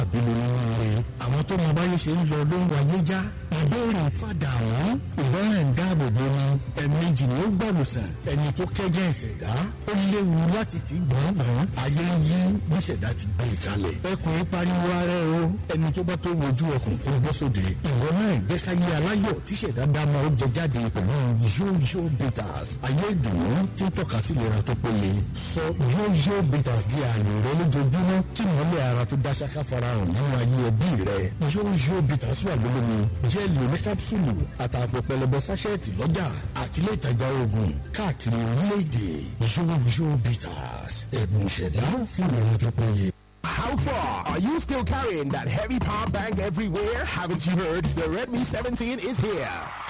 àbílẹ̀ nínú rẹ̀ àwọn tó mọ báyé ṣe ń lọ ló ń wáyé já ìbéèrè fàdà àwọn ìbára ń dáàbò bo ni ẹ̀ẹ̀mejì ni ó gbàlùsàn ẹni tó kẹ́jẹ́ ìṣẹ̀dá ó léwu láti ti gbọ̀ngbọ̀n ayé ń yí bí ìṣẹ̀dá ti gbé e kalẹ̀ ẹkùn pariwo ara ẹ o ẹni tó bá tó wojú ọkùn kó bọ́ sóde ìwọ náà ìgbẹ́káyé aláyọ̀ tí ìṣẹ̀dá dáná ó jẹ jáde pẹ̀lú yóyó bitters ayé ìdùnnú tí ń tọ́ka sí ìlera tó péye sọ yóyó bitters di ààyè rẹ lójoojúmọ́ tí ìmọ̀lẹ̀ ara tó dá ṣáká farahàn nínú ayé ẹbí rẹ yóyó bitters wà lólómi jẹ́ẹ̀lì oní kápsúlù àtàpọ̀ pẹlẹbẹ sáṣẹ́ẹ̀tì lọ́jà àti ilé ìtajà oògùn káàkiri orílẹ̀-èdè yóyó bitters ẹ̀bùn ìṣẹ̀dá fún ìlera tó péye. How far? Are you still carrying that heavy power bank everywhere? Haven't you heard? The Redmi 17 is here.